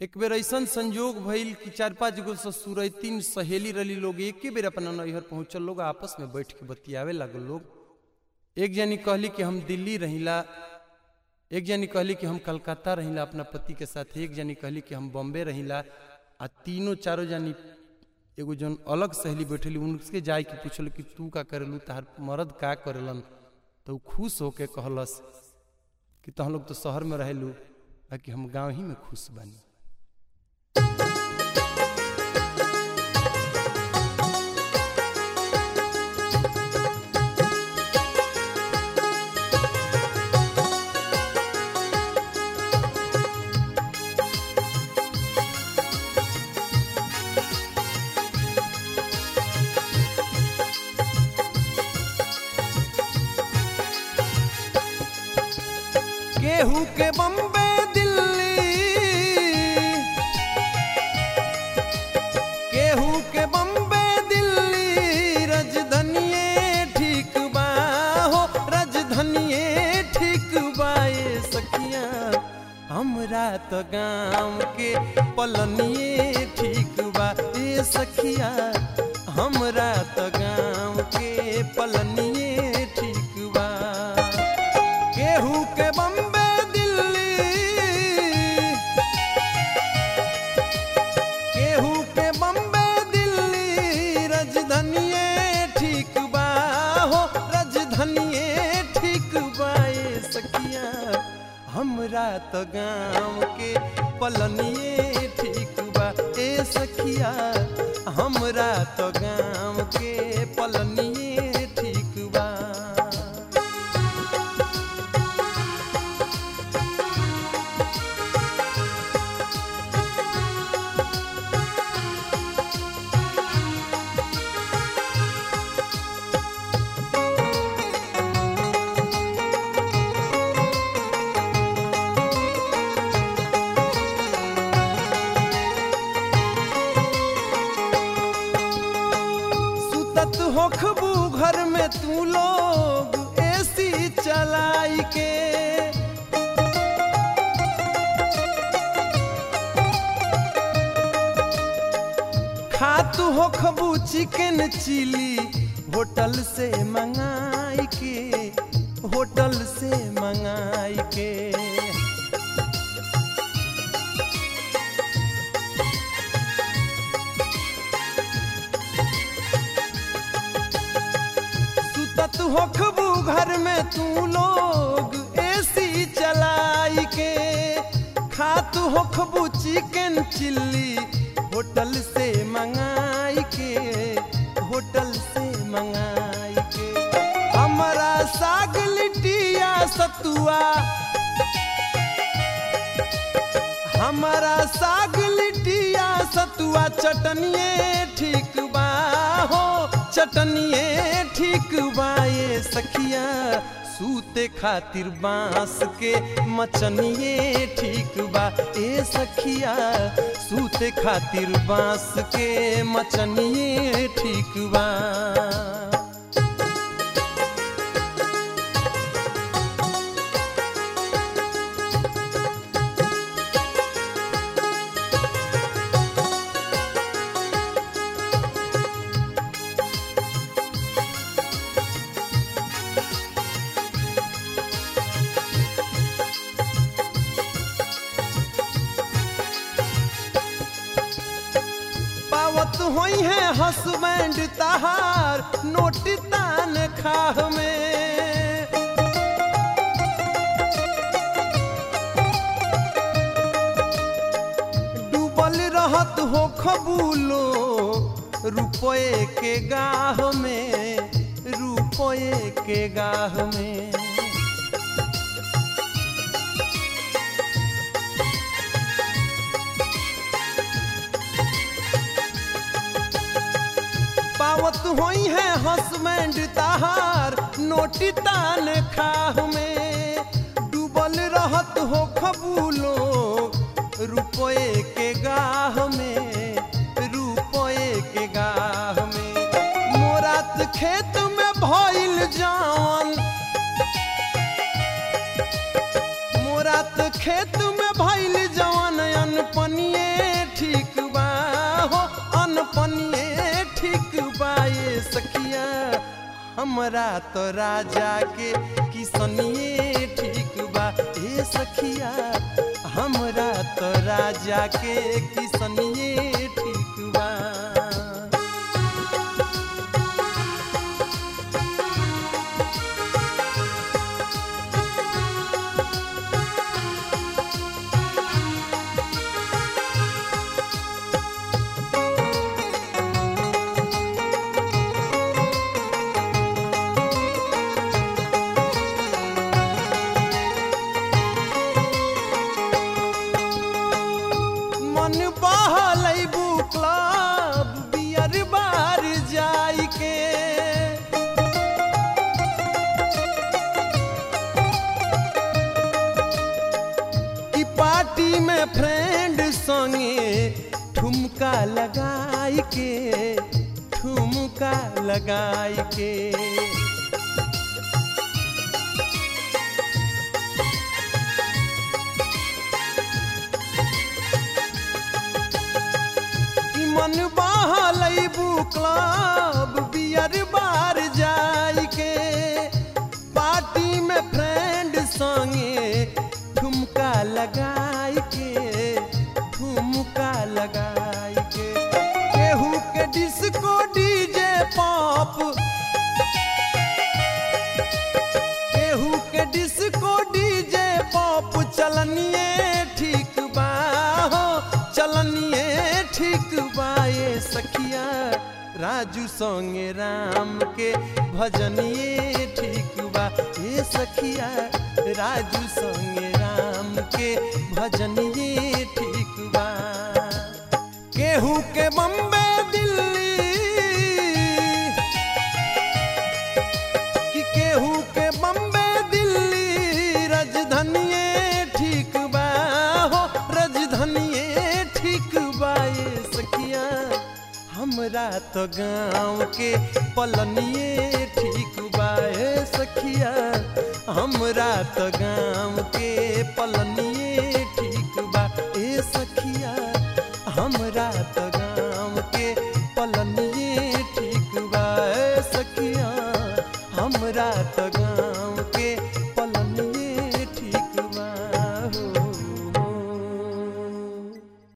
एक बेर ऐसन संजोग भइल कि चार पांच गो ससुर तीन सहेली रली लोग एके बेर अपना नैहर पहुंचल लोग आपस में बैठ के बतियावे लागल लोग एक जनी कहली कि हम दिल्ली रहिला एक जनी कहली कि हम कलकत्ता रहिला अपना पति के साथ एक जनी कहली कि हम बॉम्बे रहिला आ तीनों चारों जनी एगो जन अलग सहेली बैठली उनसे जाए के पूछल कि तू का करेलू तहार मर्द का करेलन तो उ खुश होके कहलस कि तह लोग तो शहर में रहेलू बाकी हम गांव ही में खुश बानी केहू के बम्बे दिल्ली केहू के बम्बे दिल्ली राजधानिए ठीक बा हो राजधानिए ठीक बा ये सखिया हमरा तो गाँव के पलनिए ठीक बा ये सखिया हमरा तो गाँव के पलनिए ठीक बा केहू के बम्बे दिल्ली केहू के बम्बे दिल्ली राजधानिए ठीक बा हो राजधानिए ठीक बा ये सखिया हमरा तो गाँव के पलनिए ठीक बा ए सखिया हमरा तो गाँव के पलनिए ठीक बा सुतत होखबू घर में तू लोग एसी चलाई के खातू होखबू चिकन चिली होटल से मंगाई के होटल से मंगाई के सुतत होखबू घर में तू लोग एसी चलाई के खात होखबू चिकन चिल्ली होटल से मंगाई के होटल से मंगाई के हमारा साग लिटिया सतुआ हमारा साग लिटिया सतुआ चटनिए ठीक बा हो चटनिए ठीक बा ये सखिया सूते खातिर बांस के मचनिए ठीक बा ए सखिया सूते खातिर बांस के मचनिए ठीक बा पावत होई है हसबैंड तहार नोटी तान खाह में डूबल रहत हो खबूलो रुपये के गाह में रुपये के गाह में पावत होई है हसबैंड तहार नोटी तान खाह में डूबल रहत हो खबूलो रुपये के गाह में रुपये के गाह में मोरात खेत में भइल जान मोरात खेत में भइल जवान अनपनिए हमरा तो राजा के किसनिए ठीक बा ए सखिया हमरा तो राजा के किसनिए ठीक बा मन बहलैबू क्लब बियर बार जाई के कि पार्टी में फ्रेंड संगे ठुमका लगाई के ठुमका लगाई के कि मन बहलैबू क्लब बियर बार जाई के पार्टी में फ्रेंड संगे ठुमका लगाई के ठुमका लगाई के केहू के डिस्को डीजे पॉप केहू के डिस्को डीजे पॉप चलनिए ठीक बा हो चलनिए ठीक बा ये सखिया राजू संगे राम के भजनिए ठीक बा ये सखिया राजू संगे राम के भजनिए ठीक बा केहू के बम्बे दिल्ली कि केहू के बम्बे दिल्ली राजधानिए ठीक बा हो राजधानिए ठीक बा ये सखिया हमरा तो गाँव के पलनिए ठीक बा ए सखिया हमरा तो गाँव